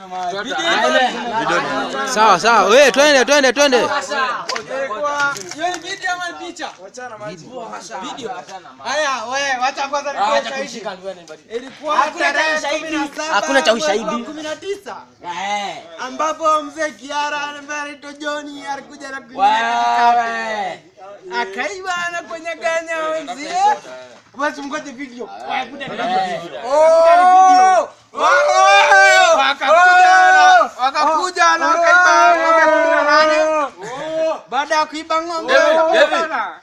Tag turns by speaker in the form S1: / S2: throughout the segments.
S1: Sawa sawa, we twende twende twende.
S2: Ilikuwa hiyo ni video ama ni picha? Video. Haya, wewe wacha kwanza nikuwe shahidi. Ilikuwa tarehe kumi na saba
S3: Hakuna cha
S2: mwezi wa
S3: ushahidi.
S2: kumi na tisa ambapo mzee Kiara ambaye anaitwa Johnny alikuja na kuingia akaiba na kwenye ganya wenzie. Basi mngoje video. Oh! Wakakuja na- wakakuja na wakaiba ng'ombe kumi na nane. Baada ya kuiba ng'ombe bana.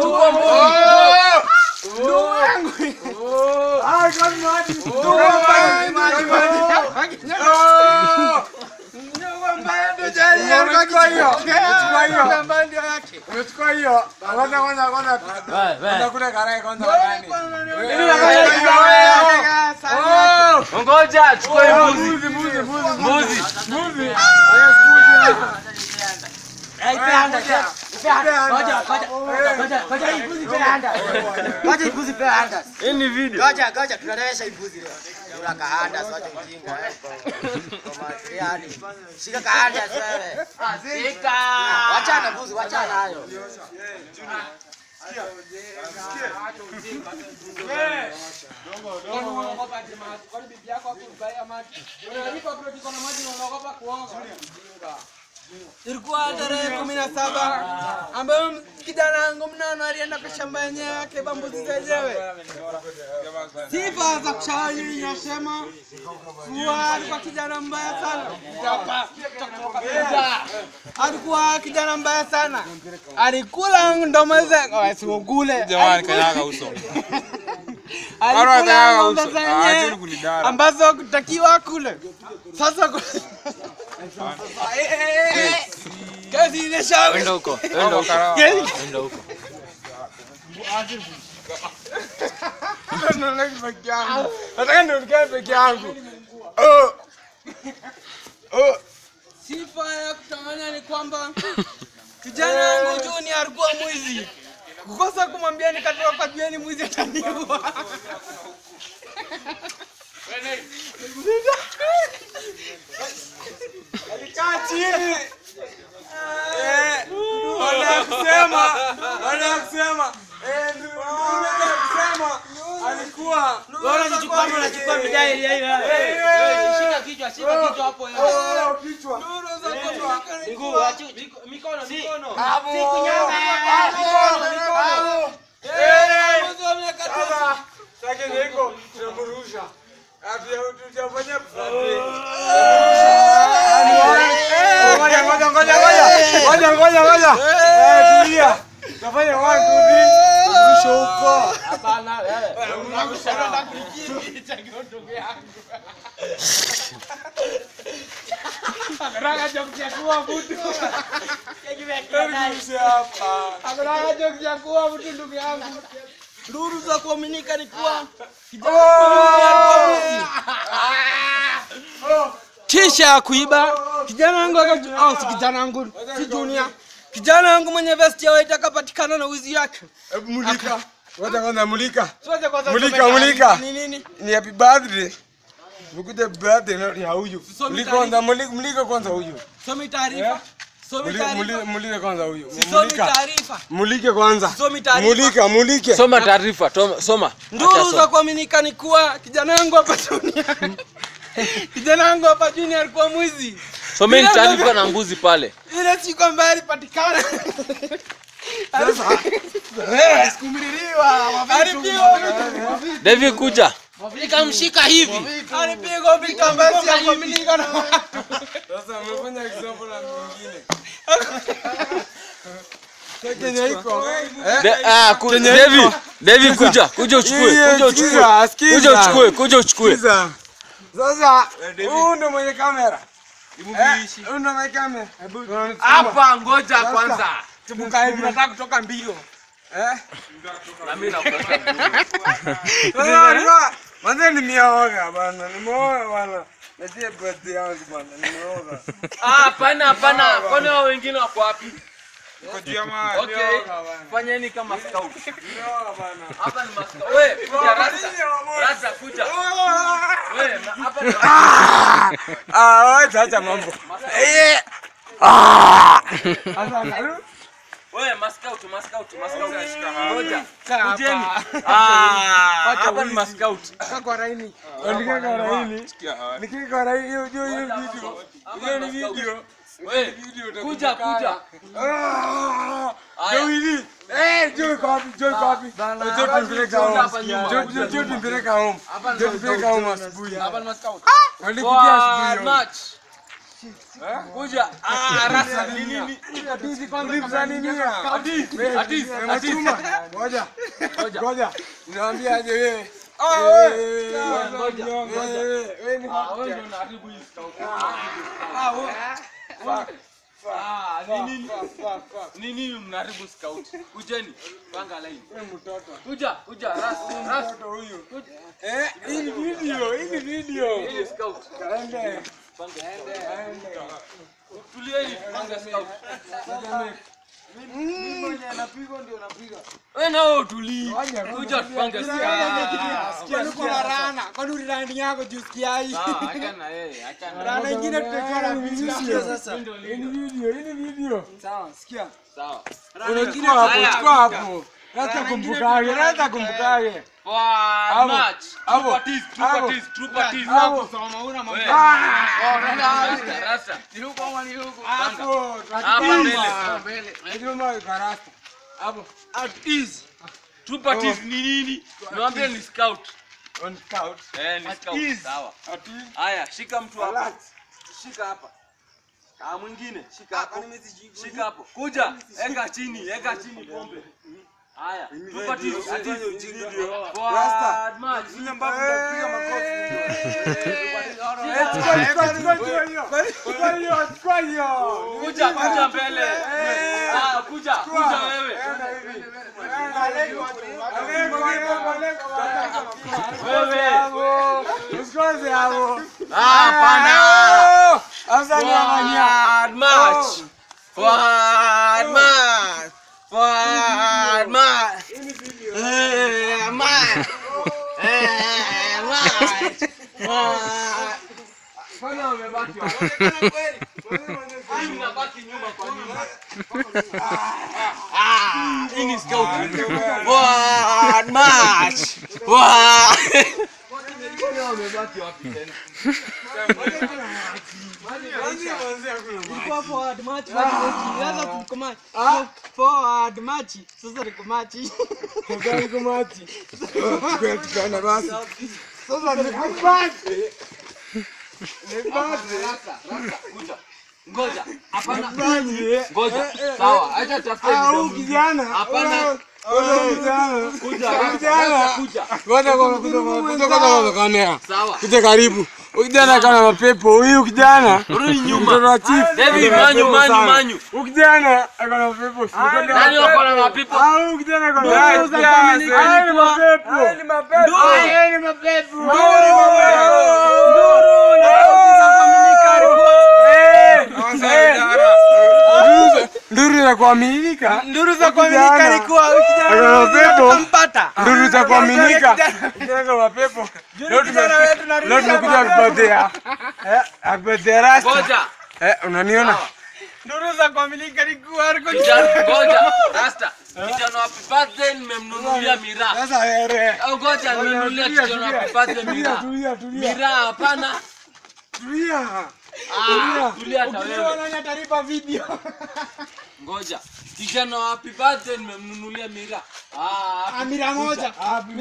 S3: Ngoja chukue mbuzi. Mbuzi. Hii ni video.
S4: Goja, goja, tunalewesha ibuzi leo. Kula kahanda, sote mjinga. eh. Kwa matriani. Shika kahanda wewe. Wachana buzi, wachana hayo.
S2: Ilikuwa tarehe kumi na saba ambayo kijana wangu mnono alienda kwa shamba yenyewe akaiba mbuzi zenyewe. Sifa za kushauri nasema kuwa alikuwa kijana mbaya sana. Alikuwa kijana mbaya sana, alikula ndoma zenyewe, asikule
S5: Jamani, kanyaga uso.
S2: alikula
S5: kanyaga
S2: ng'ombe
S5: uso. Ah, acheni
S2: zenyewe
S5: kunidara.
S2: ambazo hakutakiwa kule. Sasa ku- kesi inashauri
S1: Enda huko, enda huko,
S2: Kesi-
S1: enda huko.
S5: Nataka nionekane peke yangu.
S2: Sifa ya kutamania ni kwamba kijana wangu Juni alikuwa mwizi. Kukosa kumwambia nikatoka kwa Juni mwizi ataniua.
S5: Kaa chini. Eh, baada ya kusema, baada ya kusema, eh, ndio baada ya kusema alikuwa
S3: Unachukua unachukua midai ile ile. Shika kichwa, shika kichwa hapo.
S5: oh, kichwa.
S2: Nuru za kuaminika ni
S3: Miguu, achu mikono, mikono.
S5: Eh,
S2: mwizi wa miaka tisa.
S5: sasa sasa niko tunamrusha. Afya tutafanya Ngoja ngoja ngoja ngoja. Ngoja ngoja ngoja. Eh, tulia. Tafanya one two three. Rusha huko.
S3: Hapana, wewe.
S5: Rusha hapa.
S2: Hakuna cha kuwa mtu ndugu yangu. Nuru za kuaminika ni kuwa kisha kuiba kijana wangu aka- oh, si kijana wangu si junior kijana wangu mwenye vesti ya white akapatikana na wizi yake
S5: Hebu mulika. Ngoja kwanza mulika.
S2: Sote kwanza
S5: Mulika,
S2: tusome
S5: mulika.
S2: taarifa. ni nini
S5: Ni happy birthday. Nikute birthday na ya huyu.
S2: Somi
S5: Mulika
S2: taarifa.
S5: kwanza mulika, mulika kwanza huyu.
S2: somi taarifa somi
S5: Mulika mulika
S2: taarifa
S5: mulika kwanza huyu.
S2: somi
S5: Mulika.
S2: taarifa
S5: Mulike kwanza.
S2: Somi taarifa.
S5: Mulika, mulike.
S1: Soma taarifa, toma- soma. Acha
S2: nduru za
S1: soma.
S2: kuaminika ni kuwa kijana wangu hapa junior kijana wangu hapa junior alikuwa mwizi
S1: Someni taarifa na mbuzi pale.
S2: ile siku ambayo alipatikana alipigwa
S1: Devi kuja.
S3: Nikamshika hivi.
S2: alipigwa vitu ambavyo si ya kuaminika na watu
S5: Sasa umefanya example na mwingine. Kenya iko.
S1: De, ah, ku, Devi, Devi kuja, kuja uchukue,
S5: Sikiza,
S1: kuja uchukue.
S5: sikiza, sikiza.
S1: Kuja uchukue, kuja uchukue.
S5: Sikiza. Sasa huyu ndo mwenye kamera. Eh, Huyu ndo mwenye kamera. Hebu unanituma.
S3: Hapa ngoja kwanza.
S5: Tubuka hivi nataka kutoka mbio. Eh?
S1: Na mimi nakuweka
S5: Sasa alikuwa Manze nimeoga bana, nimeoga bana. Najie birthday yangu bana, nimeoga.
S3: Ah, hapana hapana. Kwani hao wengine wako wapi?
S5: Iko juu ya mawe.
S1: Okay.
S5: Nioga bana.
S1: Fanyeni kama scout.
S5: Nioga bana.
S1: Hapa ni maskauti. Wewe kuja rasta. Rasta kuja. Wewe na- hapa ni
S5: Ah, wacha acha mambo. Eh.
S1: Wewe maskauti, maskauti, maskauti.
S5: Shika hapa.
S1: Ngoja.
S2: Kaa
S1: Kujeni.
S2: hapa.
S1: Ah, hapa ni maskauti.
S2: Kaa kwa laini.
S5: Nikiwa kwa laini. Sikia hawa.
S2: Nikiwa kwa laini hiyo hiyo hiyo video.
S1: Hapa ni maskauti. Wewe kuja
S5: utakumbuka.
S1: kuja.
S5: Ah!
S1: Haya.
S5: Joe hili. Eh, Joe iko wapi? Joe iko wapi? Joe tumpeleka home.
S1: Hapa nyuma.
S5: Joe Joe Joe tumpeleka home.
S1: Hapa ni
S5: Joe tumpeleka home asubuhi.
S1: Hapa ni maskauti.
S5: Walikuja asubuhi.
S1: Forward
S5: home.
S1: march. Kuja. Ah, rasta ni nini?
S5: Ulipza nini ya?
S1: Hadithi, hadithi, hadithi.
S5: Machuma. Ngoja.
S1: Ngoja.
S5: Ngoja. Niwaambie aje wewe.
S1: Ah,
S5: Eh,
S1: wewe.
S5: wewe,
S1: Ngoja,
S5: wewe,
S1: ngoja.
S5: wewe, wewe ni
S1: Ah, wewe ndio unaharibu hii scout. Ah, wewe. Ah, ni nini? Ni nini mnaharibu scout? Kujeni, panga line. Kuja, kuja, ras, ras. Kuja.
S5: Eh, hii ni video, hii ni video.
S1: Hii ni scout.
S5: Kaende.
S1: Tulieni, panga scout. Wewe nao utulii. Kuja tupange scout.
S2: Sikia niko na rana. Kwani ulirani yako juu sikia hii.
S1: Sawa, acha na yeye, acha na
S2: Rana ingine tutakuwa na video sasa.
S1: Ndio
S5: Hii ni video, hii ni video.
S2: Sawa, sikia.
S1: Sawa.
S5: Unachukua hapo,
S1: Haya.
S5: chukua hapo. Hata kumbukage, hata kumbukage.
S1: Forward
S5: Hapo,
S1: march.
S5: hapo,
S1: True parties, true
S5: hapo.
S1: parties, true parties.
S5: Hapo.
S2: Soma una mambo.
S1: Wewe.
S5: Ah!
S1: Rasta, rasta. Ni huko ama ni huko? Panga.
S5: Hapo,
S1: Hapa mbele.
S5: mbele. Ndio maana karasta. Hapo.
S1: At ease. Two parties ni nini? Niwaambie ni scout.
S5: On scout.
S1: Eh, ni scout.
S5: ease.
S1: Sawa.
S5: Ati.
S1: Haya, shika mtu hapa.
S5: Relax.
S1: Shika hapa. Ah, mwingine shika hapo. Shika hapo. Kuja, eka chini, eka chini pombe. Haya, two parties. At ease. Forward march. Kuja, kuja mbele. Ah, kuja, kuja wewe. Wewe. Ah, pana. Forward march. Forward march. Forward march. Eh, march. Eh, march. March. Mbona umebaki wapi? Hii unabaki nyuma kwa nini? Ah, hii ni scout. Forward march. Forward. Mbona umebaki wapi tena?
S2: Ilikuwa forward march bado mechi. Sasa tuko match. Forward march. Sasa tuko match.
S1: Rasa, rasa, kuja. Ngoja. Hapana. Ngoja. Sawa, acha tafute video. Hapana. Kuja, rasa, kuja. Sawa.
S5: Kuja karibu. Huyu kijana kana mapepo. Huyu kijana
S1: Rudi
S5: mtoto
S1: nyuma.
S5: wa chief.
S1: David,
S5: Ana
S1: manyu,
S5: mapepo
S1: manyu,
S5: sana.
S1: manyu.
S5: Huyu kijana akana mapepo.
S1: Nani wako na mapipo?
S5: Ah, huyu kijana akana
S1: Ndugu za Dominica
S5: Haya ni
S1: ilikuwa-
S5: mapepo. Haya ni mapepo.
S1: Nduru.
S5: Haya ni mapepo. Nduru za kuaminika.
S2: Nduru za kuaminika alikuwa
S5: Akana mapepo.
S2: mpata.
S5: Nduru za kuaminika. Kijana kama mapepo. Leo tume- leo tumekuja kupotea. Eh, akupotea rasta.
S1: Ngoja.
S5: Eh, unaniona?
S2: Nduru za kuaminika alikuwa alikuwa
S1: Kijana, ngoja. Rasta. Kijana wa birthday nimemnunulia miraa.
S5: Sasa wewe.
S1: Au ngoja nimenunulia
S5: Tulia,
S1: kijana wa
S5: tulia.
S1: birthday
S5: Tulia,
S1: miraa.
S5: tulia, tulia.
S1: Miraa hapana.
S5: Tulia.
S1: Ah, tulia hata wewe.
S2: Ukiona tarifa video.
S1: Ngoja. Kijana wa happy birthday nimemnunulia miraa. Ah,
S2: Amira moja.
S1: happy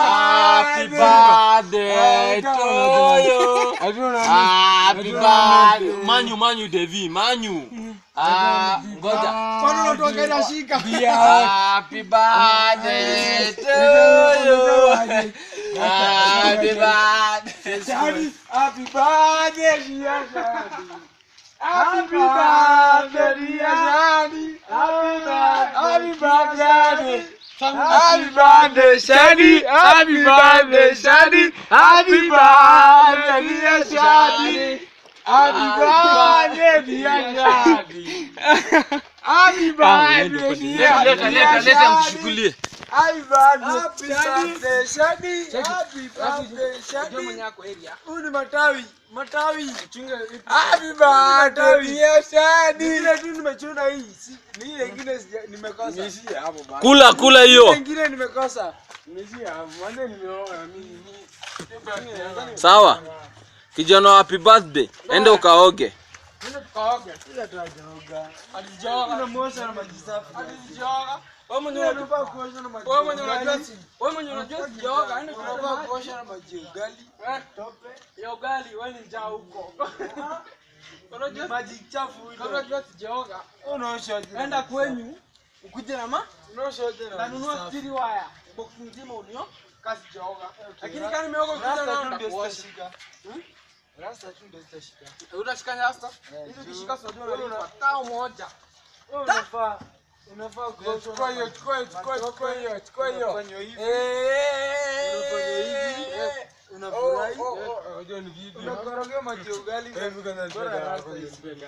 S1: birthday to you. Happy birthday. Manyu, manyu Devi, manyu. Ah, ngoja.
S2: Kwani unatoka ina shika?
S1: Happy birthday to you. Happy birthday.
S5: Shadi, happy birthday, dear Shadi. Happy birthday, dear Shadi. Happy birthday, happy birthday. Happy birthday, Shadi. Happy birthday, Shadi. Happy birthday, dear Shadi. Happy birthday, dear Shadi. Happy birthday, dear.
S1: Leta leta leta mshukulie.
S5: Happy birthday. Happy birthday, Shadi. Happy birthday, Shadi. Huyu ni matawi, matawi. Happy birthday, dear Shadi. Ile tu nimechuna hii. Si- Ni ile ingine sija- nimekosa. Nimeishia hapo bana.
S1: Kula kula
S5: Ile
S1: hiyo.
S5: ingine nimekosa. Nimeishia hapo. Mwanzo nimeoa mimi.
S1: Sawa. Kijana happy birthday. Enda ukaoge.
S5: Nenda tukaoge. Ila tuajaoga. Alijoga. Unamwosha na maji safi. Alijoga. Wewe mwenyewe unafaa kuosha na maji. Wewe mwenyewe unajua si. Wewe mwenyewe unajua sijoga. Enda unafaa kuosha na maji ya ugali. Tope. Ya ugali wewe ni njaa huko. Unajua maji chafu ile. Unajua sijoga. Unaosha aje? Enda kwenyu. Ukuje na ma? Unaosha aje na maji Nanunua
S2: safi.
S5: stiri waya. Box nzima unio. Kasi joga. Lakini kama nimeoga kuja na ndakuosha. Rasta tu ndio zitashika. Utashika rasta? Hizo kishika sio ndio unalipa tao moja. Wewe unafaa unafaa kuosha. Chukua hiyo, chukua hiyo, chukua chukua hiyo, chukua hiyo. Unafanya hivi. Unafanya hivi. Unafurahi. Unajua ni video. Unakorogea maji ya ugali. Bora rasta hizi.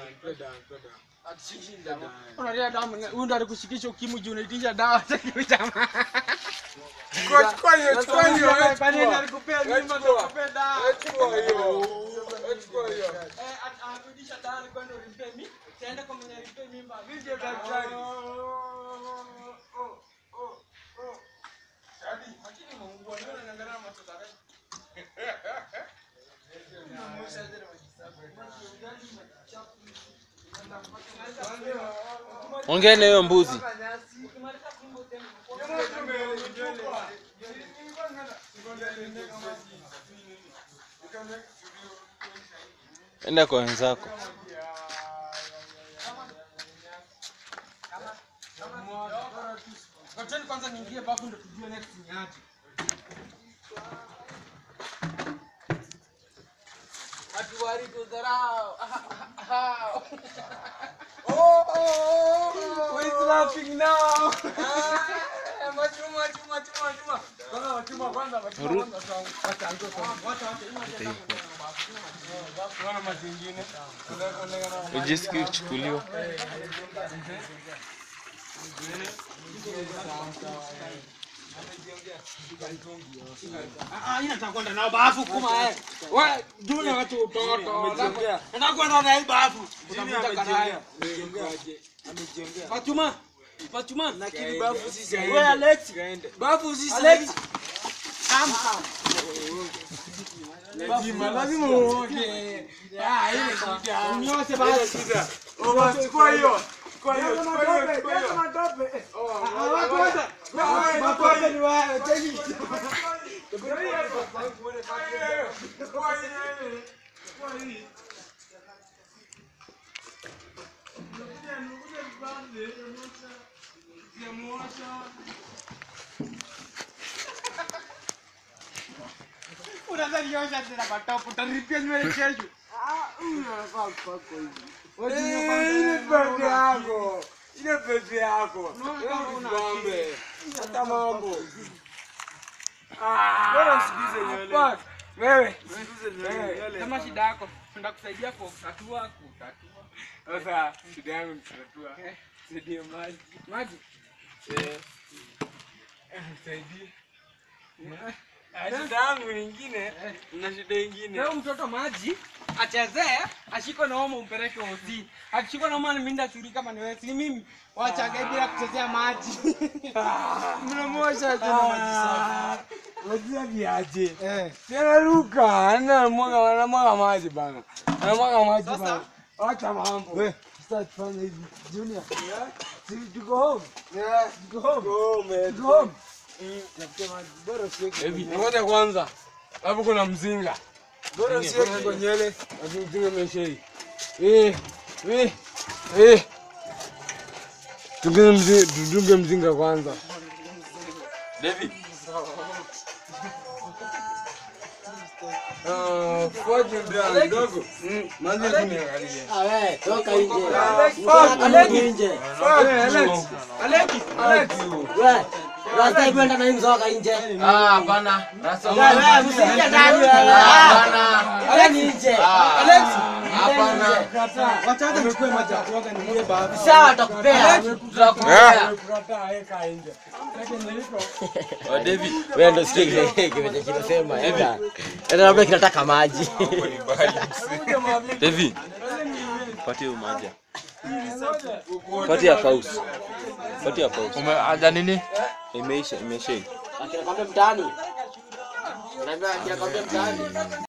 S5: Unalia damu, huyu ndo alikushikisha ukimwi juu unaitisha dawa za kiu jamaa. Chukua hiyo, chukua hiyo. Kwa nini alikupea mimba akakupea dawa? Chukua hiyo. Chukua hiyo. Eh, anarudisha dawa ni kwenda ulimpe mimba. Taenda kwa mwenye alimpe mimba. Mimi ndio daktari. Shadi, lakini Mungu anaona anaangalia matoto yake.
S1: Ongea na hiyo mbuzi. Enda kwa wenzako.
S5: Wacheni kwanza niingie bafu ndo tujue next ni aje. Hatuwari kudharau. Oh, oh, oh. Who is laughing now? Ah, Machuma, chuma, chuma, chuma. Kwanza machuma kwanza, machuma kwanza. Wacha, wacha, wacha, wacha. Tunaona mazingine.
S1: Ujisikie kuchukuliwa.
S5: Ah, ina nataka kwenda nao bafu kuma eh. Wewe juni watu utoto. Nataka kwenda na hii bafu. Utavuta karaya. Fatuma. Fatuma. Lakini bafu sisi Wewe Alex. Bafu sisi Alex. Lazima lazima uoge. Ah, ile shida. Unyoshe basi. Oh, basi chukua hiyo. Chukua hiyo, chukua hiyo, chukua hiyo. Ah, watu wote. Watu wote ni wao. Cheki. unazaliosha tena matopo utaripia nywele kesho ile pepe yako ile pepe yako ng'ombe hata mambo bora usikize nywele wewe wewe
S2: Kama shida yako, ndakusaidia kwa kutatua kutatua.
S5: sasa shida yangu ni kutatua saidie maji
S2: Maji.
S5: eh saidie shida yangu nyingine na shida nyingine
S2: Leo mtoto maji achezee, ashikwe na homa umpeleke hosi. Akishikwa na homa ni mimi ndashuri kama ni wewe, si mimi. Wacha bila kuchezea maji.
S5: mnamosha tena maji safi unajua viaje tena luka ana mwaga anamwaga maji bana anamwaga maji bana acha mambo sasa tufanye hivi junior si tuko home tuko home tuko home tafute maji bora usiweke hivi ngoja kwanza hapo kuna mzinga bora usiweke kwa nywele lakini mzinga umeshei eh eh eh Tudunge mzinga, tudunge mzinga kwanza.
S1: David.
S5: Ah, fuaje ndio ndogo. Manzi kuniangalia.
S4: Awe, toka nje.
S5: Alex,
S4: Nje.
S5: Alex. Alex. Alex.
S4: Wewe, unataka kwenda na hii mzoga nje.
S1: Ah, hapana. Rasa.
S4: Wewe, msingia ndani wewe.
S1: Hapana.
S4: Wewe ni nje.
S1: Alex. Hapana.
S2: Wacha hata nichukue maji ya kuoga niingie bafu.
S3: Sawa, tutakupea. Tutakupea.
S5: Kukataa weka nje. Lakini niliko
S1: Wa David.
S4: Wewe ndio sikia kile kile kinasema enda. Enda labda kinataka maji.
S1: David. Patie huyo maji. Patie ya kausi. Patie ya kausi.
S6: Umeaja nini?
S1: Imeisha, imeisha.
S4: Akinakwambia mtaani. Unaambia akinakwambia mtaani.